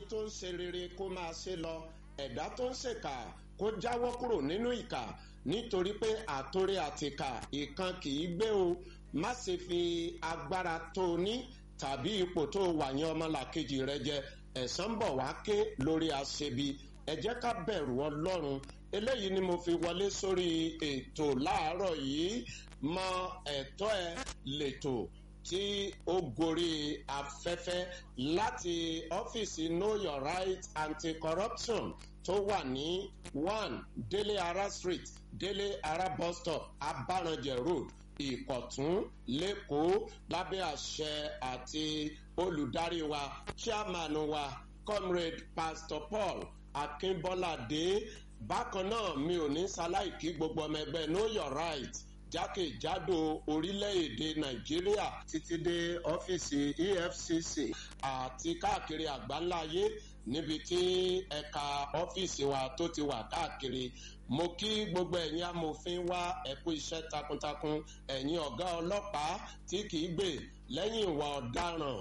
tó ń ṣe rere kó máa ṣe lọ ẹ̀dá tó ń ṣèkà kó jáwọ́ kúrò nínú ìkà nítorí pé àtòrè àtìkà ìkan kì í gbé o má ṣe fi agbára tó o ní tàbí ipò tó o wà yẹn ọmọlàkejì rẹ jẹ ẹ̀san bọ̀ wá ké lórí aṣebi ẹ jẹ́ ká bẹ̀rù ọlọ́run eléyìí ni mo fi wọlé sórí ètò láàárọ̀ yìí mọ ẹ̀tọ́ ẹ lẹ́tọ̀ tí ó gorí afẹ́fẹ́ láti ọ́fíìsì know your right anti-corruption tó wà ní one délé ara street délé ara bus stop abaranjẹ road ìkọ̀tún lẹ́kọ̀ọ́ lábẹ́ àṣẹ àti olùdarí wa chairman wa comrade pastor paul akínbọ́ládé bákan náà mi ò ní ṣaláìkí gbogbo ọmọ ẹgbẹ́ know your right jákèjádò orílẹ̀-èdè nàìjíríà títí dé ọ́fíìsì efcc àti káàkiri àgbáńláyé níbi tí ẹ̀ka ọ́fíìsì wa tó ti wà káàkiri mo kí gbogbo ẹ̀yin amòfin wá ẹ̀kú iṣẹ́ takuntakun ẹ̀yin ọ̀gá ọlọ́pàá tí kìí gbè lẹ́yìn ìwà ọ̀daràn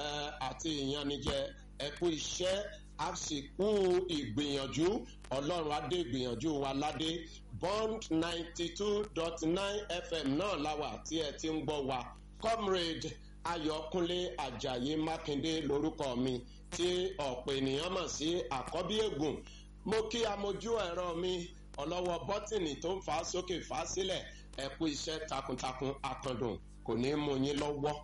àti ìyanijẹ ẹ̀kú iṣẹ́ àsìkò ìgbìyànjú ọlọ́run adé ìgbìyànjú wa ládé bond ninety two dot nine fm náà láwà tí ẹ ti ń gbọ́ wa comrade ayọ̀kúnlé ajayi mákindé lórúkọ mi tí ọ̀pọ̀ ènìyàn mọ̀ sí àkọ́bí ègùn mo kí amójú ẹ̀rọ mi ọlọ́wọ́ bọ́tìnì tó ń fà á sókè fà á sílẹ̀ ẹ̀kú iṣẹ́ takuntakun akandùn kò ní mú yín lọ́wọ́.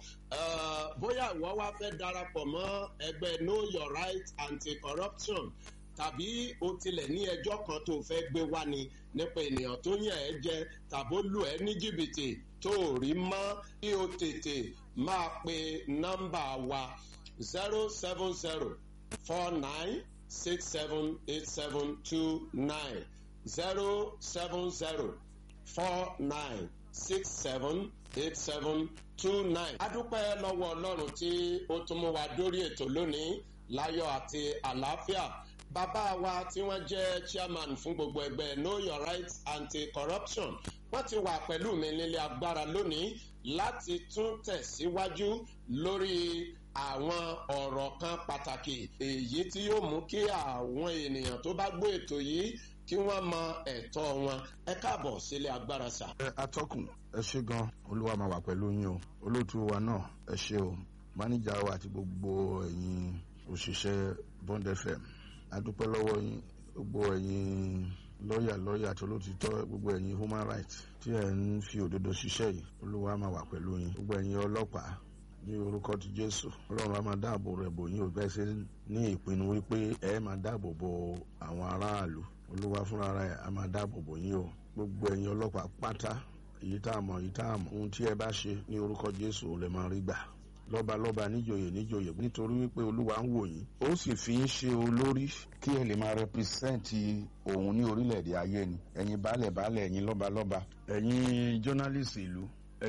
bóyá ìwọ wá fẹ́ darapọ̀ mọ́ ẹgbẹ́ know your right anti-corruption tàbí o tilẹ̀ ní ẹjọ́ kan tó fẹ́ gbé wá ni nípa ènìyàn tó yàn ẹ́ jẹ tàbó lù ẹ́ ní jìbìtì tó rí mọ́ kí o tètè máa pe nọ́mbà wa zero seven zero four nine six seven eight seven two nine zero seven zero four nine six seven eight seven two nine. a dúpẹ́ lọ́wọ́ ọlọ́run tí ó tún mú wa dórí ètò lónìí láyọ̀ àti àlàáfíà bàbá wa tí wọ́n jẹ́ chairman fún gbogbo ẹgbẹ́ know your rights anti-corruption wọ́n ti wà pẹ̀lú mi nílé agbára lónìí láti tún tẹ̀síwájú lórí àwọn ọ̀rọ̀ kan pàtàkì èyí tí yóò mú kí àwọn ènìyàn tó bá gbọ́ ètò yìí kí wọ́n mọ ẹ̀tọ́ wọn ẹ káàbọ̀ sílé agbára sà. ẹ atọ́kùn ẹ ṣe gan olúwa máa wà pẹ̀lú yín o olóòtú wa náà ẹ ṣe o máníjà wa àti gbogbo ẹ̀yin òṣìṣẹ́ bond fm adúpẹ́ lọ́wọ́ yín gbogbo ẹ̀yin lọ́ọ̀yà lọ́ọ̀yà àti olóòtítọ́ gbogbo ẹ̀yin human rights tí ẹ̀ ń fi òdodo ṣiṣẹ́ yìí olúwa máa wà pẹ̀lú yín gbogbo ẹ̀yin ọlọ́pàá ní orúkọ ti jésù ọlọ́run á máa dáàbò rẹ̀ bò yín ò bẹ́ẹ̀ ṣe ní ìpinnu wípé ẹ máa dáàbò bo àwọn aráàlú olúwa fúnra rẹ̀ á máa dáàbò bò yín o gbogbo ẹ̀yin ọlọ́pàá pátá èyí tá a mọ̀ èyí tá a mọ̀ ohun tí ẹ bá ṣe ní orúkọ jésù ò lè máa rí gbà lọ́balọ́ba níjòyè níjòyè nítorí wípé olúwa ń wò yín ó sì fi ń ṣe olórí kí ẹ lè máa rẹpísẹ́ǹtì òun ní orílẹ̀-èdè ayé ni ẹ̀yin baálẹ̀ baálẹ̀ ẹ̀yin lọ́balọ́ba ẹ̀yin jọ́nálìsì ìlú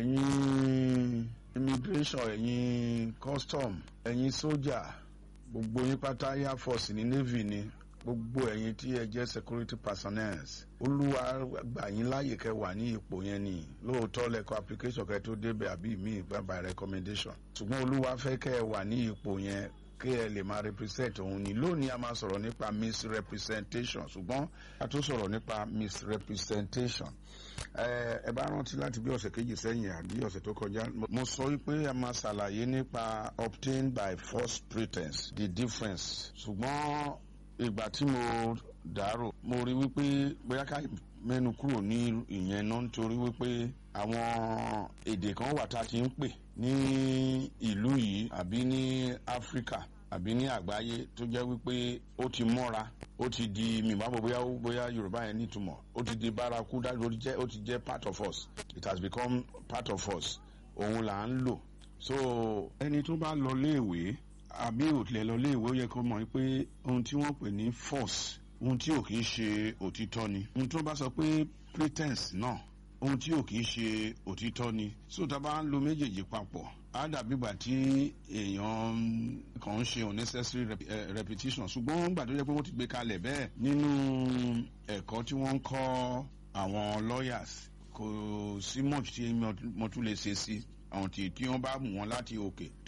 ẹ̀yin immigration ẹ̀yin custom ẹ̀yin sójà gbogbo yín pátá air force ní navy ni gbogbo ẹ̀yin tí ẹ jẹ́ security personnel olúwa gbà yín láàyè kẹ wà ní ipò yẹn ni lóòótọ́ lẹ́kọ̀ọ́ application kẹ tó débẹ̀ àbí mi by recommendation ṣùgbọ́n olúwa fẹ́ kẹ wà ní ipò yẹn kí ẹ lè máa represent òun ni lónìí a máa sọ̀rọ̀ nípa misrepresentation ṣùgbọ́n a tún sọ̀rọ̀ nípa misrepresentation ẹ bá rántí láti bí ọ̀sẹ̀ kejì sẹ́yìn àbí ọ̀sẹ̀ tó kọjá mo sọ wípé a máa ṣàlàyé nípa obtained by false pretense the difference ṣùgbọ́n ìgbà tí mo dàrò mo rí wípé bóyá ká mẹ́nu kúrò ní ìyẹn náà nítorí wípé àwọn èdè kan wà tá a ti ń pè ní ìlú yìí àbí ní áfíríkà àbí ní àgbáyé tó jẹ́ wípé ó ti mọ́ra ó ti di mìbábọ̀ bóyá bóyá yorùbá yẹn nítumọ̀ ó ti di bárakú dájú ó ti jẹ́ part of us it has become part of us òun là ń lò so ẹni tó bá lọ léèwé àbí òtìlẹ̀ lọ léèwé ó yẹ kó mọ̀ pé ohun tí wọ́n pè ní force ohun tí ò kì í ṣe òtítọ́ ni ohun tó bá sọ pé pretense náà ohun tí ò kì í ṣe òtítọ́ ni so tá a bá ń lo méjèèjì papọ̀ á dàbí ìgbà tí èèyàn kàn ń ṣe unnecessary rep uh, repetition ṣùgbọ́n gbà tó yẹ pé wọ́n ti gbé kalẹ̀ bẹ́ẹ̀ nínú ẹ̀kọ́ tí wọ́n ń kọ́ àwọn lawyers kò sí much tí mo tún lè ṣe sí àwọn tí tí wọ́n bá mú wọn láti òkè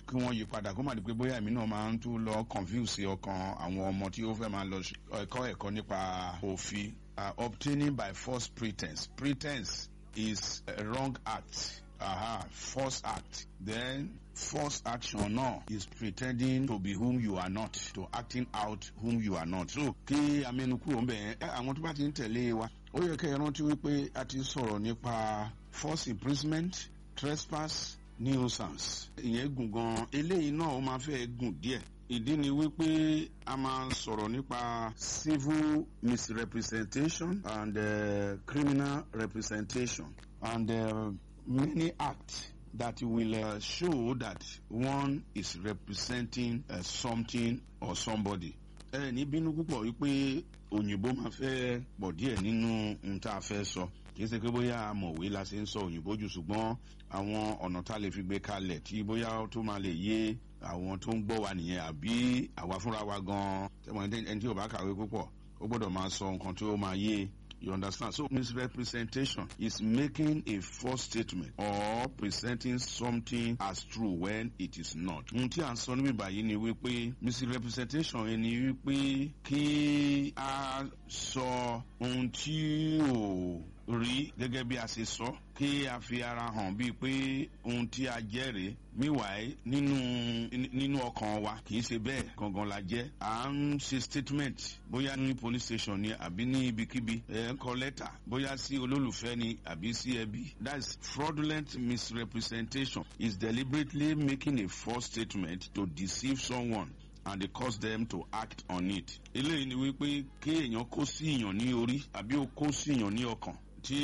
kí wọ́n yí padà kó má di pé bóyá èmi náà máa ń tún lọ confuse ọkàn àwọn ọmọ tí ó fẹ́ máa lọ ẹ̀kọ́ ẹ̀kọ́ nípa òfin uh, obtaining by false pretense pretense is a wrong act aha false act then false action náà is pretending to be whom you are not to acting out whom you are not so kí amẹnukúrò ń bẹ̀ ẹ́ àwọn tó bá ti ń tẹ̀lé wa ó yẹ kẹ́ ẹ rántí wípé a ti sọ̀rọ̀ nípa false imprisonment trespass nuisance ìyẹn gùn gan eléyìí náà ó máa fẹ́ gùn díẹ̀ ìdí ni wípé a máa sọ̀rọ̀ nípa civil misrepresentation and uh, criminal representation and uh, many acts that will uh, show that one is representing uh, something or somebody. ẹ ní bínú púpọ̀ wípé òyìnbó máa fẹ́ pọ̀ díẹ̀ nínú ohun tá a fẹ́ sọ kìí ṣe pé bóyá amọ̀wé la ṣe ń sọ òyìnbó jù ṣùgbọ́n àwọn ọ̀nà tá a lè fi gbé kalẹ̀ tí bóyá tó máa lè yé àwọn tó ń gbọ́ wa nìyẹn àbí àwa fúnra wa gan-an tẹ́wọ̀n ẹni tí ò bá kàwé púpọ̀ ó gbọ́dọ̀ máa sọ nǹkan tó máa yé You understand? So misrepresentation is making a false statement or presenting something as true when it is not. Ohun tí à ń sọ níbí báyìí ni wípé misrepresentation ẹni wípé kí a sọ ohun tí ò rí gẹ́gẹ́ bí a ṣe sọ kí a fi ara hàn bíi pé ohun tí a jẹ́ rèé meanwhile nínú nínú ọkàn wa kì í ṣe bẹ́ẹ̀ gangan la jẹ́ à ń ṣe statement bóyá ní police station ni àbí ní ibikíbi ẹ̀ ń kọ lẹ́tà bóyá sí olólùfẹ́ ni àbí sí ẹbí that's fraudulent misrepresentation is deliberately making a false statement to deceive someone and they cause them to act on it. eléyìí ni wípé kí èèyàn kó sí èèyàn ní orí àbí ó kó sí èèyàn ní ọkàn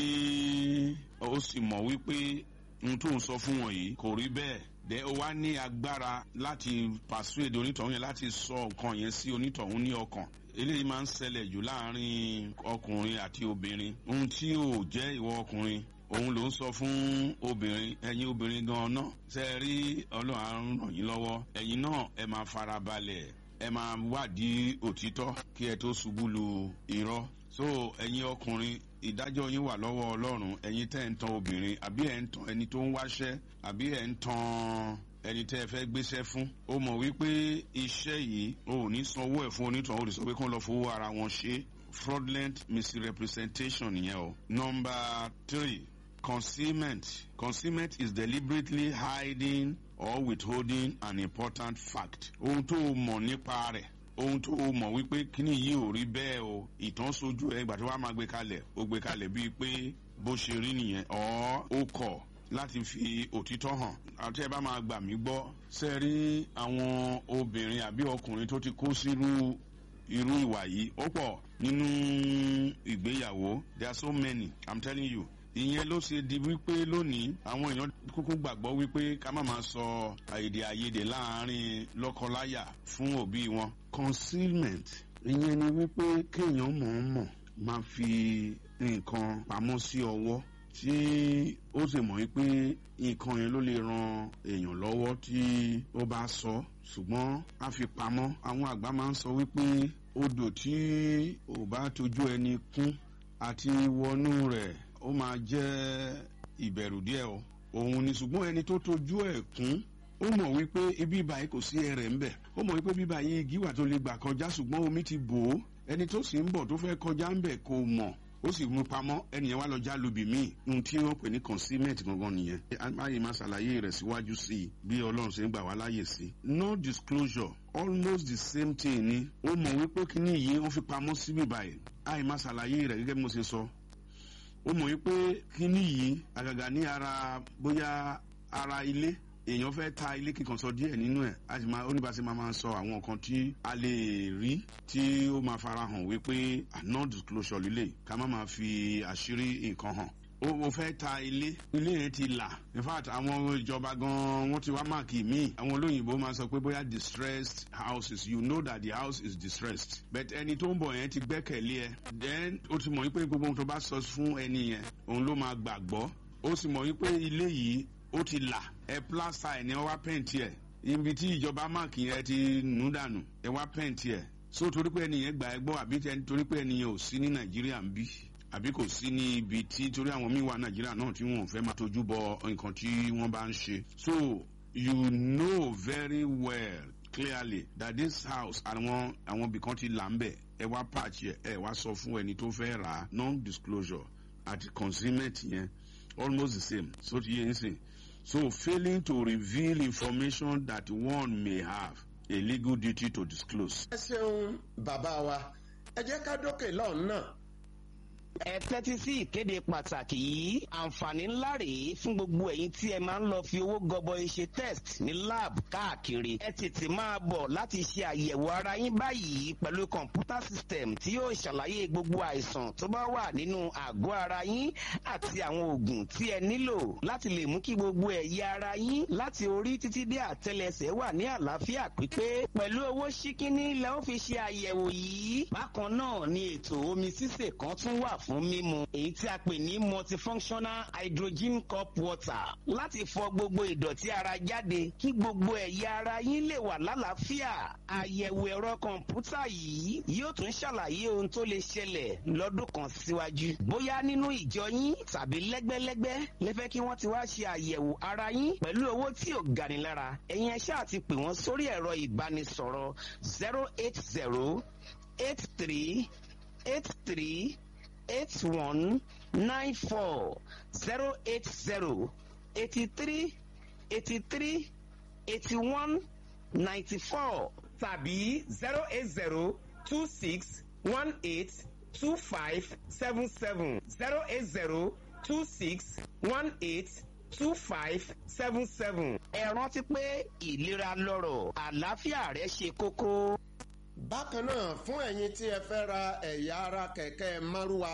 tí ó sì mọ̀ wípé ohun tó ń sọ fún wọn yìí kò rí bẹ́ẹ̀ dẹ ó wá ní agbára láti persuade onítọ̀hún yẹn láti sọ nǹkan yẹn sí onítọ̀hún ní ọkàn eléyìí máa ń ṣẹlẹ̀ jù láàrin ọkùnrin àti obìnrin ohun tí ò jẹ́ ìwọ ọkùnrin òun ló ń sọ fún obìnrin ẹ̀yin obìnrin gan-an náà ṣe é rí ọlọ́run àrùn ràn yín lọ́wọ́ ẹ̀yin náà ẹ máa farabalẹ̀ ẹ máa wádìí òtítọ́ kí ẹ tó ṣubú lu irọ́ so ẹ̀yin ọkùnrin ìdájọ́ yín wà lọ́wọ́ ọlọ́run ẹ̀yin tẹ́ ń tan obìnrin àbí ẹ̀ ń tan ẹni tó ń wáṣẹ́ àbí ẹ̀ ń tan ẹni tẹ́ ẹ fẹ́ gbéṣẹ́ fún ó mọ̀ wípé iṣẹ́ yìí o ò ní sanwó ẹ̀ fún onítàn ó lè sọ pé kí wọ́n lọ fowó ara wọn ṣe fraudulent misrepresentation nìyẹn o. number three concealment concealment is deliberately hiding or withholding an important fact ohun tó o mọ̀ nípa rẹ̀ ohun tó o mọ̀ wípé kíní yìí ò rí bẹ́ẹ̀ o ìtàn sojú ẹ ìgbà tí wàá máa gbé kalẹ̀ ó gbé kalẹ̀ bíi pé bó ṣe rí nìyẹn ọ̀ ó kọ̀ láti fi òtítọ́ hàn àti ẹ bá máa gbà mí gbọ́ ṣe rí àwọn obìnrin àbí ọkùnrin tó ti kó sírú irú ìwà yìí ó pọ̀ nínú ìgbéyàwó there are so many i'm telling you ìyẹn ló ṣe di wípé lónìí àwọn èèyàn kúkú gbàgbọ́ wípé ká má máa sọ èdè àìyedè láàrin lọ́kọláya fún òbí wọn. concealment ìyẹn ni wípé kéèyàn mọ̀ọ́mọ̀ máa fi nǹkan pamọ́ sí ọwọ́ tí ó sì mọ̀ wípé nǹkan yẹn ló lè ran èèyàn lọ́wọ́ tí ó bá sọ ṣùgbọ́n a fi pamọ́ àwọn àgbà máa ń sọ wípé odò tí ò bá tójú ẹni kún àti wọnú rẹ̀ ó máa jẹ́ ìbẹ̀rù díẹ̀ o òun ni ṣùgbọ́n ẹni tó tójú ẹ̀ kún ó mọ̀ wípé ibi ìbàyí kò sí ẹrẹ̀ ń bẹ̀ ó mọ̀ wípé bíbá yìí igi wà tó lè gbà kọjá ṣùgbọ́n omi ti bò ó ẹni tó sì ń bọ̀ tó fẹ́ kọjá ń bẹ̀ kò mọ̀ ó sì mú pamọ́ ẹnìyẹn wá lọ já lóbì míì ohun tí wọ́n pè ní concealment gangan nìyẹn amáyé máa ṣàlàyé rẹ̀ síwájú sí i bí ọlọ́run ṣe ń gbà wá láàyè sí. no disclosure almost the same thing ni ó mọ̀ wípé kíní yìí wọ́n fi pamọ́ síbí báyìí àyè máa ṣàlàyé rẹ̀ gẹ́gẹ́ bí mo ṣe sọ ó mọ̀ wípé kíní yìí àgàgà ní ara bóyá ara ilé èèyàn fẹ́ ta ilé kíkan sọ díẹ̀ nínú ẹ̀ a sì máa oníbàṣẹ máa máa sọ àwọn nǹkan tí a lè rí tí ó máa fara hàn wípé non disclosure lílé ká má máa fi àṣírí nǹkan hàn ó fẹ́ ta ilé ilé yẹn ti là in fact àwọn ìjọba gan wọ́n ti wá máàkì míì àwọn olóyìnbó máa sọ pé bóyá distressed houses you know that the house is distressed but ẹni tó ń bọ̀ yẹn ti gbẹ́kẹ̀lé ẹ then ó ti mọ̀ wípé gbogbo ohun tó bá sọ fún ẹni yẹn òun ló máa gbàgbọ́ ó sì mọ̀ wípé ilé yìí ó ti là ẹ plásà ẹ ní ọ wá pẹ́ǹtì ẹ ibi tí ìjọba máàkì yẹn ti nù dànù ẹ wá pẹ́ǹtì ẹ so torí pé ẹnìyẹn gbà ẹ gbọ́ àbí torí pé ẹnìyẹn ò sí ní nàìjíríà ń bí àbí kò sí ní ibi tí torí àwọn míì wà nàìjíríà náà tí wọn ò fẹ́ máa tójú bọ nǹkan tí wọ́n bá ń ṣe so you know very well clearly that this house àwọn àwọn ibìkan ti là ń bẹ̀ ẹ wá patch yẹ ẹ wá sọ fún ẹni tó fẹ́ rà á non disclosure àti consignment yẹn almost the same so ti yẹ n sìn so failing to reveal information that one may have a legal duty to disclose. ẹ ṣeun bàbá wa ẹ jẹ́ ká dókè lọ́hùn náà ẹ tẹ́tí sí ìkéde pàtàkì yìí àǹfààní ńlá rèé fún gbogbo ẹ̀yin tí ẹ máa ń lọ fi owó gọbọi ṣe test ní lab káàkiri ẹ tètè máa bọ̀ láti ṣe àyẹ̀wò ara yín báyìí pẹ̀lú kọ̀ǹpútà system tí yóò ṣàlàyé gbogbo àìsàn tó bá wà nínú àgọ́ ara yín àti àwọn oògùn tí ẹ nílò láti lè mú kí gbogbo ẹ̀yà ara yín láti orí títí dé àtẹlẹsẹ̀ wà ní àlàáfíà pípé pẹ̀lú owó ṣíkíní lẹ́ ó fi ṣe àyẹ̀wò yìí bákan náà ni ètò omi sísè kan tún wà fún mímu èyí tí a pè ní multifunctional hydrogen cup water láti fọ gbogbo ìdọ̀tí ara jáde kí gbogbo ẹ̀yà ara yín lè wà lálàáfíà àyẹ̀wò ẹ̀rọ kọ̀ǹpútà yìí yóò tún ṣàlàyé ohun tó lè ṣẹlẹ̀ lọ́dún kan síwájú bóyá nínú ìjọ yín tàbí lẹ́gbẹ́lẹ́gbẹ́ lẹ́fẹ́ kí wọ́n ti wá ṣe àyẹ̀wò ara yín pẹ̀lú owó tí ò gani lára ẹ̀yin ẹ̀ṣẹ́ àti pè wọ́n sórí ẹ̀rọ ìbánisọ̀rọ̀ zero eight zero eight three eight three eight one nine four zero eight zero eighty three eighty three eighty one ninety four tàbí zero eight zero two six one eight two five seven seven zero eight zero two six one eight two five seven seven. ẹ rántí pé ìlera lọ́rọ̀ àlàáfíà rẹ ṣe kókó. bákan náà fún ẹ̀yin tí ẹ fẹ́ ra ẹ̀yà ara kẹ̀kẹ́ márúwa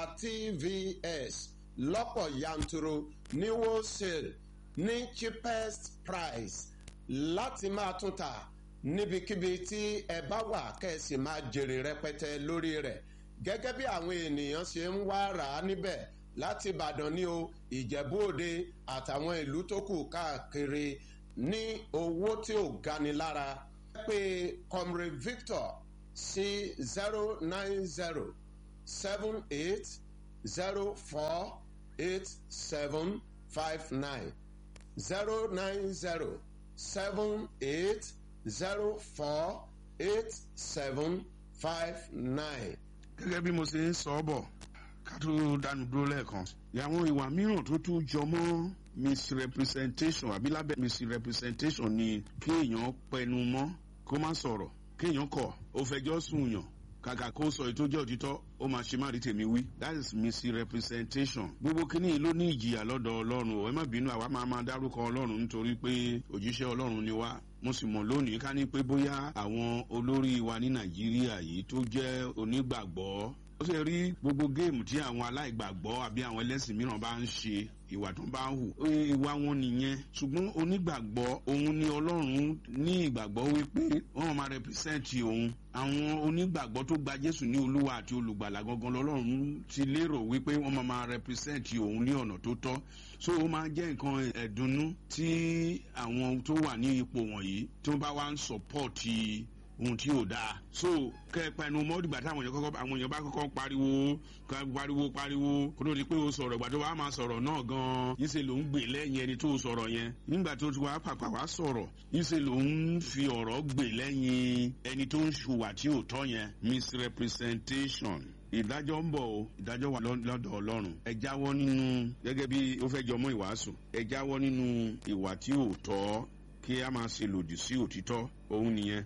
tvs lọ́pọ̀ yanturu ní wholesale ní cheapest price láti máa tún ta níbikíbi tí ẹ bá wà kẹ́sì máa jèrè rẹpẹtẹ lórí rẹ̀ gẹ́gẹ́ bí àwọn ènìyàn ṣe ń wá rà á níbẹ̀ láti ìbàdàn ní o ìjẹ̀bú òde àtàwọn ìlú tó kù káàkiri ní owó tí ò gani lára pé comrade victor sí zero nine zero seven eight zero four eight seven five nine zero nine zero seven eight zero four eight seven five nine. gẹ́gẹ́ bí mo ṣe ń sọ ọ́ bọ̀ ká tó dánu dúró lẹ́ẹ̀kan àwọn ìwà mìíràn tó tún jọ mọ́ misrepresentation àbí lábẹ́ misrepresentation ni kéèyàn pẹnu mọ́ kó má sọ̀rọ̀ kéèyàn kọ̀ ó fẹjọ́ sùn yàn kàkà kó sọ ètò jẹ́ òtítọ́ ó máa ṣe má rí tèmi wí that is misrepresentation gbogbo kínní yìí ló ní ìjìyà lọ́dọ̀ ọlọ́run ọ̀ ẹ má bínú àwa máa máa dárúkọ ọlọ́run nítorí pé òjíṣẹ́ ọlọ́run ni wá mo sì mọ̀ lónìí ká ní pé bóyá àwọn olórí wa ní nàìjíríà yìí tó jẹ́ onígbàgbọ́ ó sì rí gbogbo géèmù tí àwọn aláìgbàgbọ́ àbí àwọn ẹlẹ́sìn mìíràn bá ń ṣe ìwà tó bá ń hù ìwà wọn nìyẹn ṣùgbọ́n onígbàgbọ́ òun ni ọlọ́run ní ìgbàgbọ́ wípé wọ́n máa rẹpísẹ́ǹtì òun àwọn onígbàgbọ́ tó gba jésù ní olúwa àti olùgbàlà gangan lọ́lọ́run ti lérò wípé wọ́n máa máa rẹpísẹ́ǹtì òun ní ọ̀nà tó tọ́ so ó máa jẹ́ nǹkan ẹ̀dùnnú tí àwọn tó wà ní ipò wọ̀nyí tó bá wá ń sọ̀pọ̀tì ohun tí ò dáa so kẹpẹ ẹnu mọ dìgbà táwọn èèyàn kọkọ àwọn èèyàn bá kọkọ pariwo pariwo pariwo kó ló di pé o sọrọ ìgbà tó wàá máa sọrọ náà gan yíṣe ló ń gbè lẹyìn ẹni tó sọrọ yẹn nígbà tó ti wàá pàpà wàá sọrọ yíṣe ló ń fi ọrọ gbè lẹyìn ẹni tó ń ṣùwà tí ò tọ yẹn misrepresentation ìdájọ́ ń bọ̀ o ìdájọ́ wà lọ́dọ̀ ọlọ́run ẹ jáwọ́ nínú gẹ́gẹ́ bí ó fẹ́ jọmọ́ ìwàásù ẹ jáwọ́ nínú ìwà tí ò tọ́ kí a máa ṣe lòdì sí òtítọ́ òun nìyẹn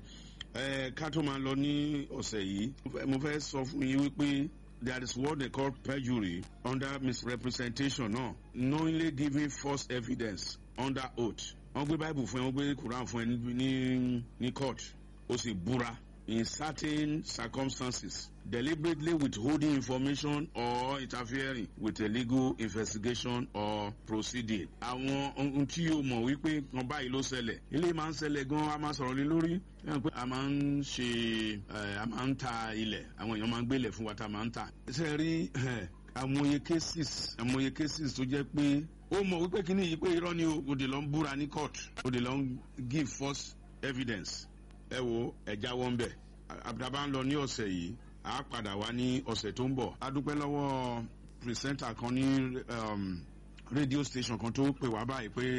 ẹ ká tó máa lọ ní ọ̀sẹ̀ yìí mo fẹ́ sọ fún yín wípé there is what they call perjury under misrepresentation náà knowingly giving false evidence under oath wọ́n gbé bible fún ẹ wọ́n gbé quran fún ẹ ní ní court ó sì búra in certain circumstances deliberately withholding information or interfering with a legal investigation or proceeding. àwọn ohun tí o mọ̀ wípé kan báyìí ló ṣẹlẹ̀ ilé máa ń ṣẹlẹ̀ gan a máa sọ̀rọ̀ lé lórí a máa ń ṣe a máa ń ta ilẹ̀ àwọn èèyàn máa ń gbélé fún wa tá a máa ń ta. ṣe rí àmọye cases àmọye cases tó jẹ́ pé ó mọ̀ wípé kíní yìí pé irọ́ ni o òde lọ ń búra ní court òde lọ ń give false evidence ẹ wo ẹja wọn bẹ àbúrò ń lọ ní ọ̀sẹ̀ yìí a padà wá ní ọ̀sẹ̀ tó ń bọ̀ a dúpẹ́ lọ́wọ́ pírísẹ́ńtà kan ní rédíò station kan tó pè wá báyìí pé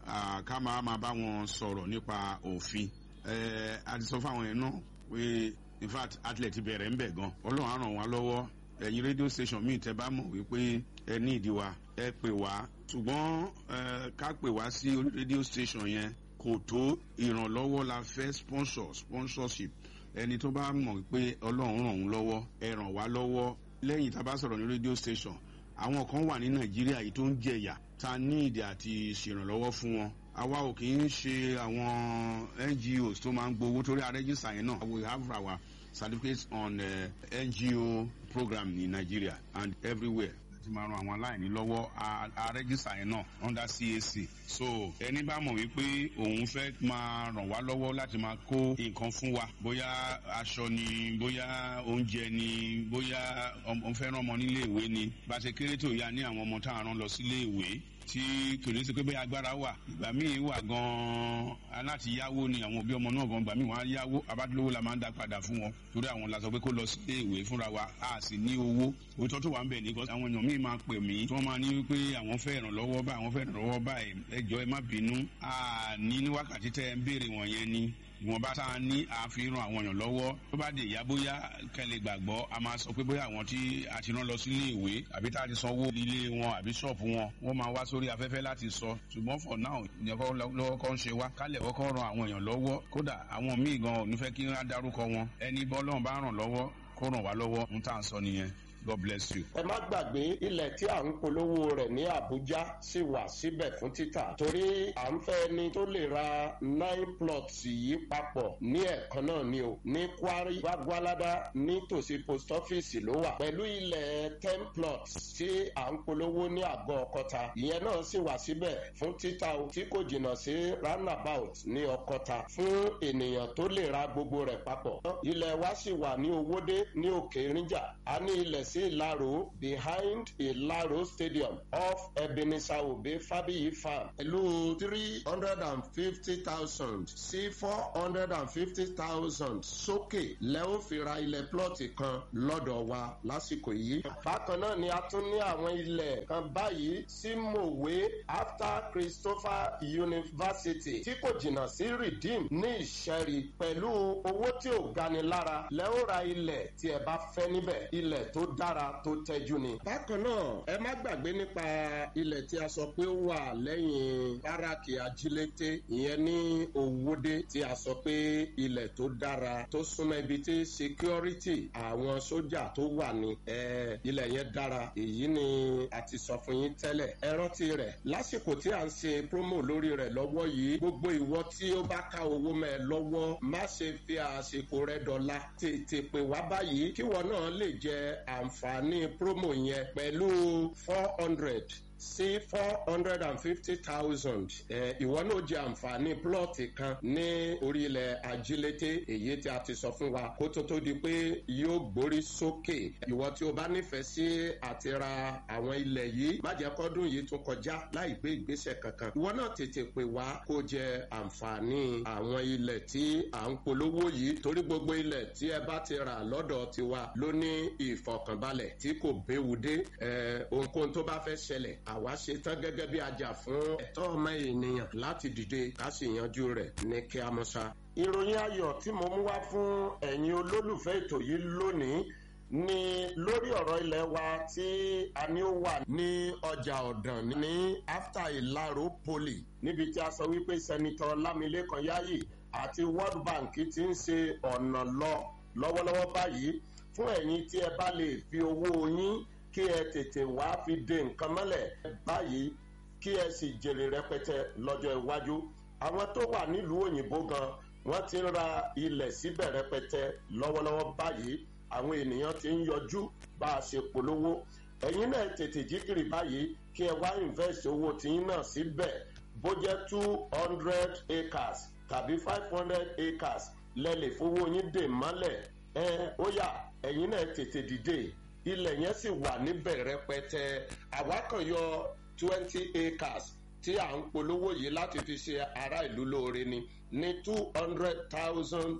ah, ká máa máa bá wọn sọ̀rọ̀ nípa òfin Eh, a ti sọ fáwọn yẹn náà pé in fact atlet ti bẹ̀rẹ̀ ń bẹ̀ gan ọlọ́run á ràn wá lọ́wọ́ ẹ̀yin radio station míì tẹ́ bá mọ̀ wípé ẹ ní ìdí wa ẹ pè wá ṣùgbọ́n eh, ká pè wá sí orí radio station yẹn kò tó ìrànlọ́wọ́ la fẹ́ sponsor sponsorship ẹni tó bá mọ̀ pé ọlọ́run ràn òun lọ́wọ́ ẹ ràn wá lọ́wọ́ lẹ́yìn tá a bá sọ̀rọ̀ ní radio station àwọn kan wà ní nàìjíríà yìí tó ń jẹyà ta ní ìdí àti ṣèrànlọ́wọ́ fún wọn àwa ò kì í ṣe àwọn ngos tó máa ń gbowó torí arẹ́jísà yẹn náà we have our certificates on uh, ngo program ní nigeria and everywhere láti máa ran àwọn aláìní lọ́wọ́ arẹ́jísà yẹn náà under cac so ẹni bá mọ̀ wípé òun fẹ́ máa ràn wá lọ́wọ́ láti máa kó nǹkan fún wa bóyá aṣọ ni bóyá oúnjẹ ni bóyá ọmọ fẹ́ rán ọmọ nílé ìwé ni bá a ṣe kéré tó yá ní àwọn ọmọ tá a rán lọ sílé ìwé tí kò ní sí pé bẹ́ẹ̀ agbára wà ìgbà míì wà gan-an aláti yáwó ni àwọn òbí ọmọ náà gan ìgbà míì wọ́n á yáwó abádúlówó la máa ń dá padà fún wọn torí àwọn la sọ pé kó lọ sí ìwé fúnra wa a sì ní owó òótọ́ tó wà ń bẹ̀ ní kọ́sí àwọn èèyàn míì máa pè mí tí wọ́n máa ní wípé àwọn fẹ́ ìrànlọ́wọ́ báyìí àwọn fẹ́ ìrànlọ́wọ́ báyìí ẹjọ́ ẹ má bínú a ní ní wákàtí tẹ́ ẹ ń béèrè wọ̀nyẹn ni ìwọ̀nba tá a ní àfihàn àwọn èèyàn lọ́wọ́ tó bá dé ìyá bóyá kẹlẹ̀ gbàgbọ́ a máa sọ pé bóyá àwọn tí a ti rán lọ sílé ìwé àbí tá a ti sanwó ilé wọn àbí ṣọ́ọ̀bù wọn wọ́n máa wá sórí afẹ́fẹ́ láti sọ ṣùgbọ́n for now ìyẹn kọ́ lọ́wọ́ kọ́ ń ṣe wá kálẹ̀ kọ́kọ́ ran àwọn èèyàn lọ́wọ́ kódà àwọn míì gan ò ní fẹ́ kí wọ́n á dárúkọ wọn ẹni bọ́lọ́run bá ràn lọ́wọ́ kó ràn wá lọ́wọ́ ń tà ń sọ nìyẹn God bless you. ẹ má gbàgbé ilẹ̀ tí à ń polówó rẹ̀ ní Àbújá sì wà síbẹ̀ fún títà torí à ń fẹ́ ni tó lè ra nine plots yìí papọ̀ ní ẹ̀kan náà ni o ní Kwari Gbagbalada nítòsí post office ló wà pẹ̀lú ilẹ̀ ten plots tí à ń polówó ní àgọ́ Ọ̀kọ́ta ìyẹn náà sì wà síbẹ̀ fún títà o tí kò jìnnà sí roundabout ní Ọ̀kọ́ta fún ènìyàn tó lè ra gbogbo rẹ̀ papọ̀ ilẹ̀ wa sì wà ní Owódé ní Òkè Ìrìnjà a ní ilẹ̀ sí Ìlaro behind Ìlaro stadium off Ebenezer Obe Fabiyi farm pẹ̀lú three hundred and fifty thousand sí four hundred and fifty thousand sókè lẹ́wọ́n fi ra ilẹ̀ plọ́ọ̀tì kan lọ́dọ̀ wa lásìkò yìí. bákan náà ni a tún ní àwọn ilẹ̀ kan báyìí sí Mòwe after Christopher University tí kò jìnnà sí Redeem ní Ìṣẹ́rí pẹ̀lú owó tí ò gani lára lẹ́wọ́n ra ilẹ̀ tí ẹ bá fẹ́ níbẹ̀ ilẹ̀ tó dára tó tẹ́jú ni. bákan náà ẹ má gbàgbé nípa ilẹ̀ tí a sọ pé ó wà lẹ́yìn báràkì ajílété ìyẹn ní Òwòdé tí a sọ pé ilẹ̀ tó dára tó súnmọ́ ibi tí security àwọn sójà tó wà ní ilẹ̀ yẹn dára èyí ni a ti sọ fún yín tẹ́lẹ̀ ẹ rántí rẹ̀ lásìkò tí a ń ṣe promo lórí rẹ̀ lọ́wọ́ yìí gbogbo ìwọ tí ó bá ká owó mẹ́ ẹ lọ́wọ́ má ṣe fi àsìkò rẹ dọ̀la tètè pè wá báyìí kíwọ náà lè jẹ àǹfààní promo yẹn pẹ̀lú four hundred sí four hundred and fifty thousand ìwọ náà jẹ àǹfààní plọ́ọ̀tì kan ní orílẹ̀ ajílété èyí tí a ti sọ fún wa kó tó tó di pé yóò gbórí sókè ìwọ tí o bá nífẹ̀ẹ́ sí àti ra àwọn ilẹ̀ yìí má jẹ́ kọ́dún yìí tún kọjá láì gbé ìgbésẹ̀ kankan ìwọ náà tètè pè wá kó jẹ àǹfààní àwọn ilẹ̀ tí à ń polówó yìí torí gbogbo ilẹ̀ tí ẹ bá ti rà lọ́dọ̀ tiwa ló ní ìfọ̀kànbalẹ̀ tí kò béwu dé ohunkóhun tó bá fẹ́ ṣẹlẹ̀ àwa ṣe tán gẹ́gẹ́ bí ajá fún ẹ̀tọ́ ọmọ ènìyàn láti dìde ká sì yanjú rẹ̀ ní kí a mọ̀ ṣá. ìròyìn ayọ̀ tí mo mú wá fún ẹ̀yin olólùfẹ́ ètò yìí lónìí ni lórí ọ̀rọ̀ ilẹ̀ wa tí a ní ó wà ní ọjà ọ̀dàn ní after ìlàró poli níbi tí a sọ wípé sẹ́nitọ́ lámilékan yáyì àti world bank ti ń ṣe ọ̀nà lọ lọ́wọ́lọ́wọ́ báyìí fún ẹ̀yin tí ẹ bá lè fi owó yín kí ẹ tètè wá fi de nǹkan mọ́lẹ̀ báyìí kí ẹ sì jèrè rẹpẹtẹ lọ́jọ́ iwájú àwọn tó wà nílùú òyìnbó gan wọ́n ti ń ra ilẹ̀ síbẹ̀ rẹpẹtẹ lọ́wọ́lọ́wọ́ báyìí àwọn ènìyàn ti ń yọjú bá a ṣe polówó ẹ̀yin náà tètè jíkìrì báyìí kí ẹ wá invest owó tiyín náà síbẹ̀ bó jẹ́ two hundred acres tàbí five hundred acres lẹ́lẹ̀ fowó yín dè mọ́lẹ̀ ẹ ó yá ẹ̀yin náà tètè dìde ilẹ̀ yẹn sì wà níbẹ̀ rẹpẹtẹ àwa kan yọ twenty acres tí à ń polówó yìí láti fi ṣe ará ìlú lóore ni ní two hundred thousand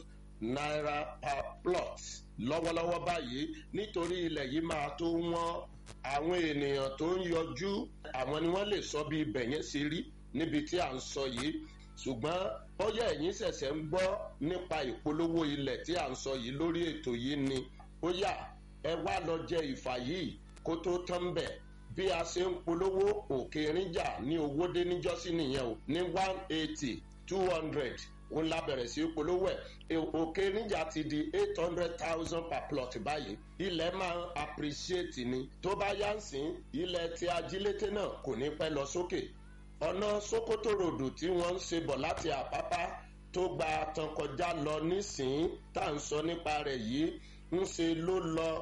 naira per plot lọ́wọ́lọ́wọ́ báyìí nítorí ilẹ̀ yìí máa tó wọ́n àwọn ènìyàn tó ń yọjú àwọn ni wọ́n lè sọ bí ibẹ̀ yẹn ṣe rí níbi tí à ń sọ yìí ṣùgbọ́n bóyá ẹ̀yin ṣẹ̀ṣẹ̀ ń gbọ́ nípa ìpolówó ilẹ̀ tí à ń sọ yìí lórí ètò yìí ni bóyá ẹ wá lọ jẹ ìfà yìí kó tó tán bẹ̀ bí a ṣe ń polówó òkè ríjà ní owó dé níjọ́sí nìyẹn o ní one eighty two hundred òun la bẹ̀rẹ̀ sí polówó ẹ̀ òkè níjà ti di eight hundred thousand per plot báyìí ilẹ̀ máa ń appreciate ni tó bá yá ń sìn ilẹ̀ tí ajílété náà kò ní pẹ́ lọ sókè ọ̀nà sokoto ròdù tí wọ́n ń ṣe bọ̀ láti àpápá tó gba tán kọjá lọ nísìnyí tá à ń sọ nípa rẹ̀ yìí ń ṣe ló lọ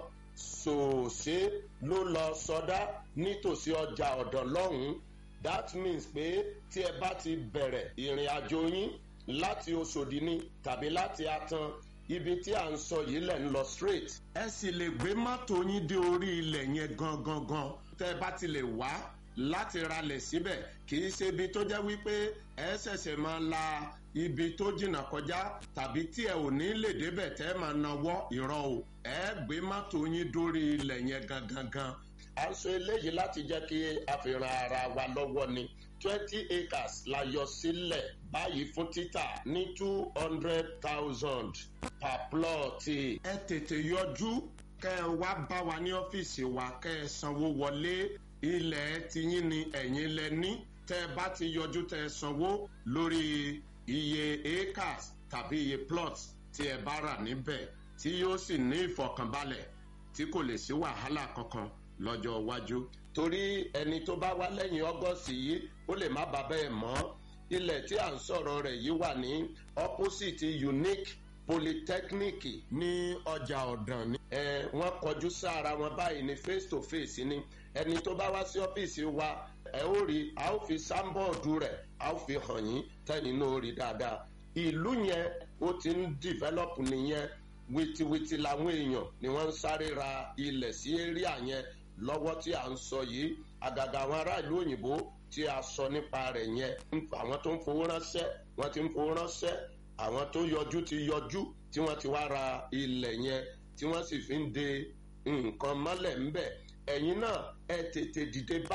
sòòṣe ló lọ sọdá nítòsí ọjà ọ̀dọ̀ lọ́hùn-ún that means pé tí ẹ bá ti bẹ̀rẹ̀ ìrìn àjò yín láti oṣòdì ni tàbí láti atan ibi tí à ń sọ yìí lẹ̀ ń lọ straight. ẹ sì lè gbé mọ́tò yín dé orí ilẹ̀ yẹn gangan gan tẹ́ ẹ bá ti lè wá láti ralẹ̀ síbẹ̀ kì í ṣe ibi tó jẹ́ wípé ẹ ṣẹ̀ṣẹ̀ máa la ibi tó jìnnà kọjá tàbí tí ẹ ò ní lè débẹ̀ tẹ́ ẹ máa nawọ́ ìrọ̀ o ẹ gbé mọ́tò yín dórí ilẹ̀ yẹn gangan gan. à ń sọ eléyìí láti jẹ́ kí a fi ran ara wa lọ́wọ́ ni twenty acres la yọ sílẹ̀ báyìí fún títà ní two hundred thousand per plot. ẹ tètè yọjú kẹ́ ẹ wá bá wa ní ọ́fíìsì wa kẹ́ ẹ sanwó wọlé ilẹ̀ tiyín ni ẹ̀yin lẹ ní tẹ́ ẹ bá ti yọjú tẹ́ ẹ sanwó lórí iye acres tàbí iye plots tí ẹ bá rà níbẹ̀ tí yóò sì ní ìfọkànbalẹ̀ tí kò lè sí wàhálà kankan lọ́jọ́ iwájú torí ẹni tó bá wá lẹ́yìn ọgọ́sì yìí ó lè má bàa bẹ́ẹ̀ mọ́ ilẹ̀ tí à ń sọ̀rọ̀ rẹ̀ yìí wà ní opposite unique polytechnic ní ọjà ọ̀dàn ni. ẹ wọ́n kọjú sára wọn báyìí ní face to face ni ẹni tó bá wá sí ọ́fíìsì wa ẹ ó rí a ó fi sáńbọ̀ọ̀dù rẹ̀ a ó fi hàn yín tẹ́yìn náà ó rí dáadáa. ìlú yẹn ó ti ń develop nìyẹn wìtìwìtì làwọn èèyàn ni wọ́n ń sáré ra ilẹ̀ sí area yẹn lọ́wọ́ tí à ń sọ yìí àgàgà àwọn aráàlú òyìnbó tí a sọ nípa rẹ̀ yẹn àwọn tó ń fowó ránṣẹ́ wọ́n ti ń fowó ránṣẹ́ àwọn tó yọjú ti yọjú tí wọ́n ti wá ra ilẹ̀ yẹn tí wọ́n sì fi ń de nǹkan mọ́lẹ̀ ńbẹ̀ ẹ̀yin náà ẹ tètè dìde bá.